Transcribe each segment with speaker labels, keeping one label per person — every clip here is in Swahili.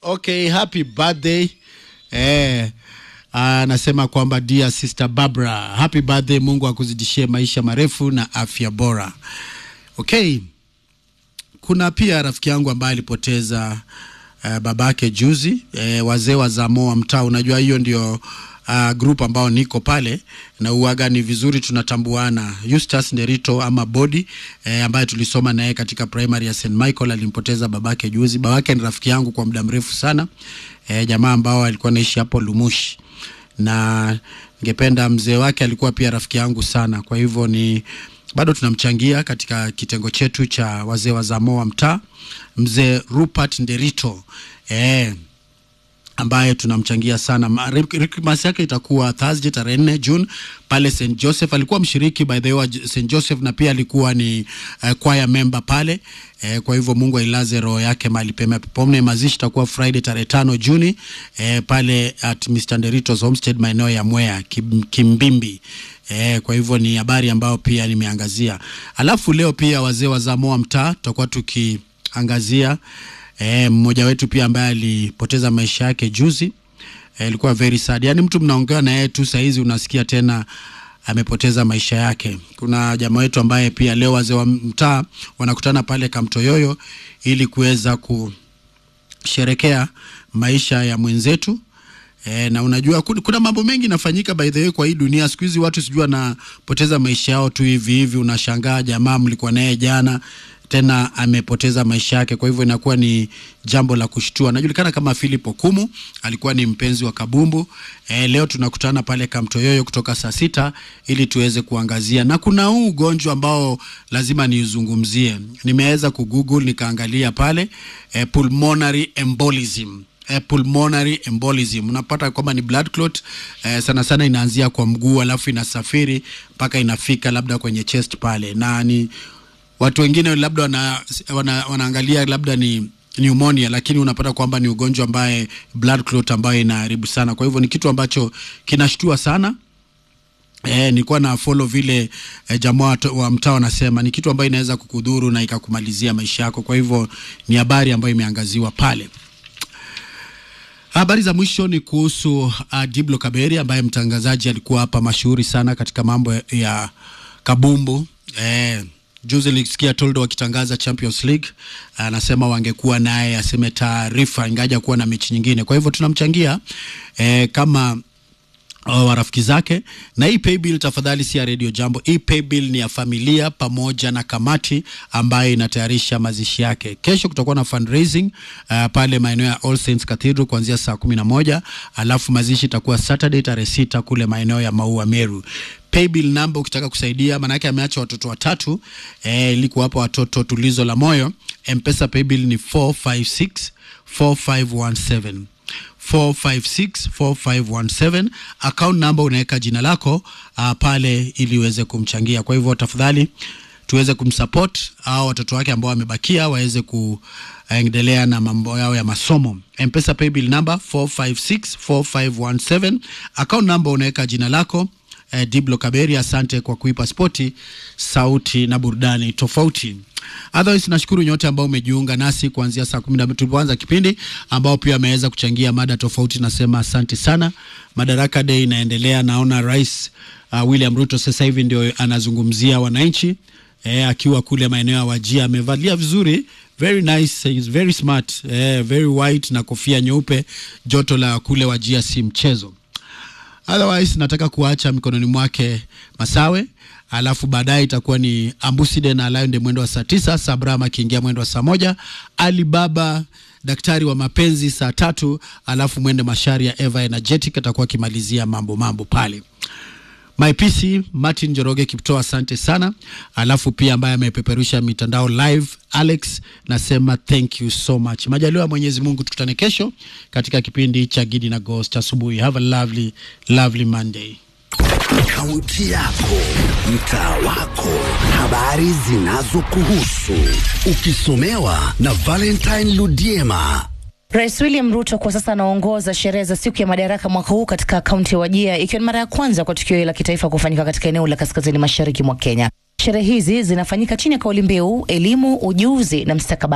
Speaker 1: Okay, happy birthday. Eh, anasema kwamba dear sister Barbara, happy birthday. Mungu akuzidishie maisha marefu na afya bora. Okay, kuna pia rafiki yangu ambaye alipoteza uh, babake juzi eh, wazee wa Zamoa mtaa. Unajua hiyo ndio uh, group ambao niko pale na uaga ni vizuri tunatambuana. Eustace Nderito ama Bodi eh, ambaye tulisoma naye katika primary ya St Michael alimpoteza babake juzi. Babake ni rafiki yangu kwa muda mrefu sana eh, jamaa ambao alikuwa anaishi hapo Lumushi na ningependa mzee wake alikuwa pia rafiki yangu sana, kwa hivyo ni bado tunamchangia katika kitengo chetu cha wazee wa Zamoa mtaa, mzee Rupert Nderito eh, ambaye tunamchangia sana. Ma- Krismasi yake itakuwa Thursday tarehe 4 June pale St Joseph. Alikuwa mshiriki by the way wa J- St Joseph na pia alikuwa ni uh, choir member pale eh, kwa hivyo Mungu ailaze roho yake mahali pema peponi. Mazishi itakuwa Friday tarehe tano Juni eh, pale at Mr Nderito's Homestead maeneo ya Mwea Kim, Kimbimbi. Eh, kwa hivyo ni habari ambayo pia nimeangazia. Alafu leo pia wazee wa Zamoa mtaa tutakuwa tukiangazia eh, mmoja wetu pia ambaye alipoteza maisha yake juzi eh, ilikuwa very sad. Yaani mtu mnaongea na yeye tu saizi unasikia tena amepoteza maisha yake. Kuna jamaa wetu ambaye pia leo wazee wa mtaa wanakutana pale Kamtoyoyo ili kuweza kusherekea maisha ya mwenzetu. E, na unajua kuna, kuna mambo mengi nafanyika by the way kwa hii dunia siku hizi watu sijui wanapoteza maisha yao tu hivi hivi. Unashangaa jamaa mlikuwa naye jana tena amepoteza maisha yake, kwa hivyo inakuwa ni jambo la kushtua. Anajulikana kama Philip Okumu, alikuwa ni mpenzi wa kabumbu. E, leo tunakutana pale Kamtoyoyo kutoka saa sita ili tuweze kuangazia, na kuna huu ugonjwa ambao lazima niuzungumzie. Nimeweza kugoogle nikaangalia pale e, pulmonary embolism eh, pulmonary embolism unapata kwamba ni blood clot eh, sana sana inaanzia kwa mguu alafu inasafiri mpaka inafika labda kwenye chest pale na ni watu wengine labda wana, wana, wanaangalia labda ni pneumonia lakini unapata kwamba ni ugonjwa ambaye blood clot ambayo inaharibu sana kwa hivyo ni kitu ambacho kinashtua sana Eh, nilikuwa na follow vile eh, jamaa wa- wa mtaa wanasema ni kitu ambayo inaweza kukudhuru na ikakumalizia maisha yako. Kwa hivyo ni habari ambayo imeangaziwa pale. Habari za mwisho ni kuhusu uh, Diblo Kaberi ambaye mtangazaji alikuwa hapa mashuhuri sana katika mambo ya kabumbu eh, juzi nilisikia Toldo wakitangaza Champions League, anasema wangekuwa naye aseme taarifa ingaja kuwa na mechi nyingine. Kwa hivyo tunamchangia eh, kama uh, wa rafiki zake na hii paybill tafadhali si ya radio jambo hii paybill ni ya familia pamoja na kamati ambayo inatayarisha mazishi yake kesho kutakuwa na fundraising uh, pale maeneo ya All Saints Cathedral kuanzia saa kumi na moja alafu mazishi itakuwa Saturday tarehe sita kule maeneo ya Maua Meru paybill number ukitaka kusaidia maanake ameacha watoto watatu eh, ili kuwapa watoto tulizo la moyo mpesa paybill ni 456 4517 4564517 account number unaweka jina lako uh, pale ili uweze kumchangia kwa hivyo tafadhali tuweze kumsupport au watoto wake ambao wamebakia waweze kuendelea na mambo yao ya masomo mpesa paybill number 4564517 account number unaweka jina lako eh, Diblo Kaberi, asante kwa kuipa spoti sauti na burudani tofauti. Otherwise, nashukuru nyote ambao umejiunga nasi kuanzia saa kumi na mbili tulipoanza kipindi, ambao pia wameweza kuchangia mada tofauti. Nasema asante sana. Madaraka Day inaendelea, naona Rais uh, William Ruto sasa hivi ndio anazungumzia wananchi eh, akiwa kule maeneo ya Wajia, amevalia vizuri very nice, he is very smart eh, very white na kofia nyeupe. Joto la kule Wajia si mchezo otherwise nataka kuacha mikononi mwake Masawe, alafu baadaye itakuwa ni Ambuside na Alionde mwendo wa saa tisa, Sabram akiingia mwendo wa saa moja, Alibaba daktari wa mapenzi saa tatu, alafu mwende mashari ya Eva Energetic atakuwa akimalizia mambo mambo pale. My PC Martin Joroge Kipto, asante sana. Alafu pia ambaye amepeperusha mitandao live Alex, nasema thank you so much. Majaliwa ya Mwenyezi Mungu, tukutane kesho katika kipindi cha Gidi na Ghost asubuhi. Have a lovely lovely Monday.
Speaker 2: Kaunti yako, mtaa wako, habari zinazokuhusu, ukisomewa na Valentine Ludiema.
Speaker 3: Rais William Ruto kwa sasa anaongoza sherehe za siku ya madaraka mwaka huu katika kaunti ya Wajia, ikiwa ni mara ya kwanza kwa tukio hili la kitaifa kufanyika katika eneo la kaskazini mashariki mwa Kenya. Sherehe hizi zinafanyika chini ya kauli mbiu elimu, ujuzi na mstakabali,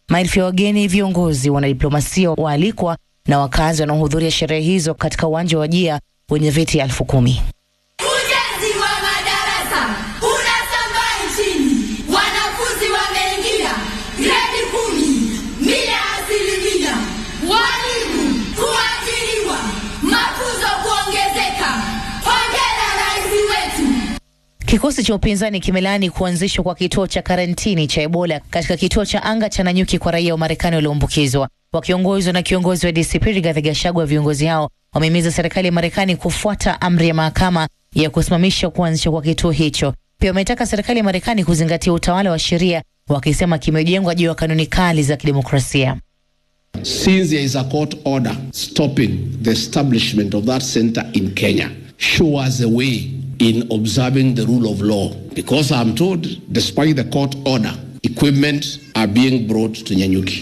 Speaker 3: Maelfu ya wageni, viongozi, wanadiplomasia waalikwa na wakazi wanaohudhuria sherehe hizo katika uwanja wa Jia wenye viti elfu kumi.
Speaker 4: Ujenzi wa madarasa unasambaa nchini, wanafunzi wameingia gredi kumi mia asilimia, walimu kuajiriwa, mafunzo kuongezeka. Hongera rais wetu.
Speaker 3: Kikosi cha upinzani kimelaani kuanzishwa kwa kituo cha karantini cha Ebola katika kituo cha anga cha Nanyuki kwa raia wa Marekani walioambukizwa. Wakiongozwa na kiongozi wa DCP Rigathi Gachagua, viongozi hao wamehimiza serikali ya Marekani kufuata amri ya mahakama ya kusimamisha kuanzishwa kwa kituo hicho. Pia wametaka serikali ya Marekani kuzingatia utawala wa sheria, wakisema kimejengwa juu ya kanuni kali za kidemokrasia.
Speaker 5: Since there is a court order stopping the establishment of that center in Kenya, show us a way in observing the rule of law. Because I'm told, despite the court order, equipment are being brought to Nyanyuki.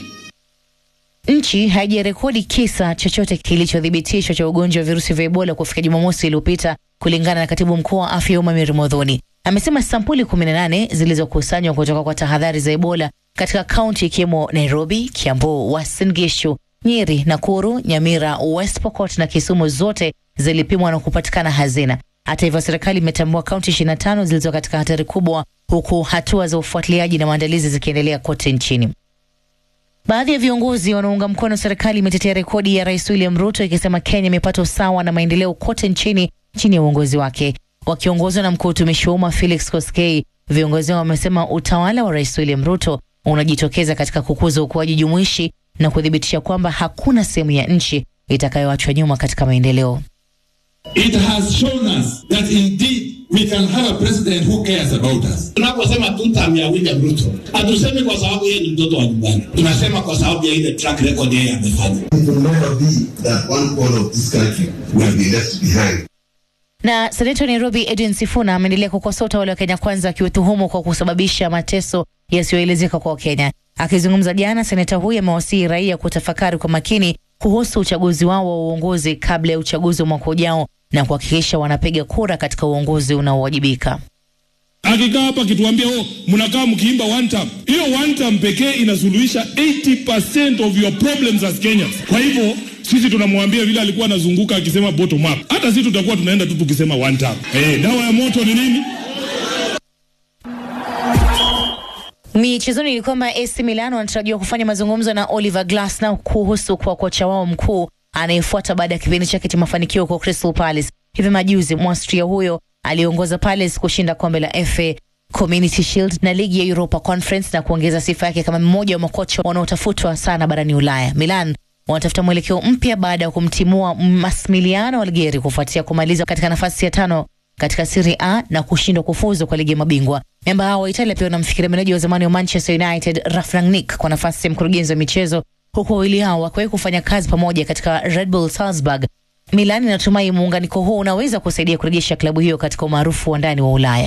Speaker 3: Nchi haijarekodi kisa chochote kilichothibitishwa cha ugonjwa wa virusi vya Ebola kufika Jumamosi iliyopita, kulingana na katibu mkuu wa afya ya umma Mary Modhoni. Amesema sampuli 18 zilizokusanywa kutoka kwa tahadhari za Ebola katika kaunti ikiwemo Nairobi, Kiambu, Uasin Gishu, Nyeri, Nakuru, Nyamira, West Pokot na Kisumu zote zilipimwa na kupatikana hazina. Hata hivyo, serikali imetambua kaunti 25 zilizo katika hatari kubwa, huku hatua za ufuatiliaji na maandalizi zikiendelea kote nchini. Baadhi ya viongozi wanaounga mkono serikali imetetea rekodi ya Rais William Ruto ikisema Kenya imepata usawa na maendeleo kote nchini chini ya uongozi wake. Wakiongozwa na mkuu wa utumishi wa umma Felix Koskei, viongozi hao wamesema utawala wa Rais William Ruto unajitokeza katika kukuza ukuaji jumuishi na kuthibitisha kwamba hakuna sehemu ya nchi itakayoachwa nyuma katika maendeleo.
Speaker 6: It has shown us that indeed we can have a president who cares about us.
Speaker 7: Tunaposema tu term ya William Ruto, hatusemi kwa sababu yeye ni mtoto wa nyumbani, tunasema kwa sababu ya ile track record yeye amefanya.
Speaker 8: It will never be that one corner of this country will be left behind.
Speaker 3: Na seneta wa Nairobi Edwin Sifuna ameendelea kukosoa utawala wa Kenya Kwanza akiutuhumu kwa kusababisha mateso yasiyoelezeka kwa Wakenya. Akizungumza jana, seneta huyu amewasihi raia kutafakari kwa makini kuhusu uchaguzi wao wa uongozi kabla ya uchaguzi wa mwaka ujao na kuhakikisha wanapiga kura katika uongozi unaowajibika.
Speaker 6: Akikaa hapa akituambia oh, mnakaa mkiimba one term. Hiyo one term pekee inasuluhisha 80% of your problems as Kenyans. Kwa hivyo sisi tunamwambia vile alikuwa anazunguka akisema bottom up, hata sisi tutakuwa tunaenda tu tukisema one term. Eh, dawa ya moto ni nini?
Speaker 3: Michezoni ni kwamba AC Milan wanatarajiwa kufanya mazungumzo na Oliver Glasner kuhusu kwa kocha wao mkuu anayefuata baada ya kipindi chake cha mafanikio kwa Crystal Palace. Hivi majuzi Mwastria huyo aliongoza Palace kushinda kombe la FA Community Shield na ligi ya Europa Conference na kuongeza sifa yake kama mmoja wa makocha wanaotafutwa sana barani Ulaya. Milan wanatafuta mwelekeo mpya baada ya kumtimua Massimiliano Algheri kufuatia kumaliza katika nafasi ya tano katika Serie A na kushindwa kufuzu kwa ligi ya mabingwa. Memba hao wa Italia pia wanamfikiria meneja wa zamani wa Manchester United Ralf Rangnick kwa nafasi ya mkurugenzi wa michezo, huku wawili hao wakiwahi kufanya kazi pamoja katika Red Bull Salzburg. Milan inatumai muunganiko huu unaweza kusaidia kurejesha klabu hiyo katika umaarufu wa ndani wa Ulaya.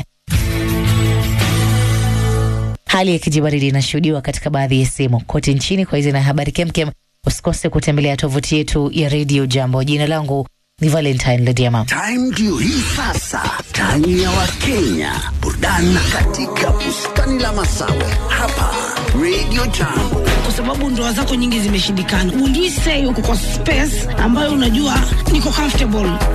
Speaker 3: Hali ya kijibaridi inashuhudiwa katika baadhi ya sehemu kote nchini. Kwa hizi na habari kemkem, usikose kutembelea tovuti yetu ya Radio Jambo. Jina langu ni Valentine Lediama.
Speaker 2: Time ndio hii sasa, time ya Wakenya, burudani katika bustani la Masawe hapa Radio Jambo.
Speaker 9: kwa sababu ndoa zako nyingi zimeshindikana. Will you say uko kwa space ambayo unajua niko comfortable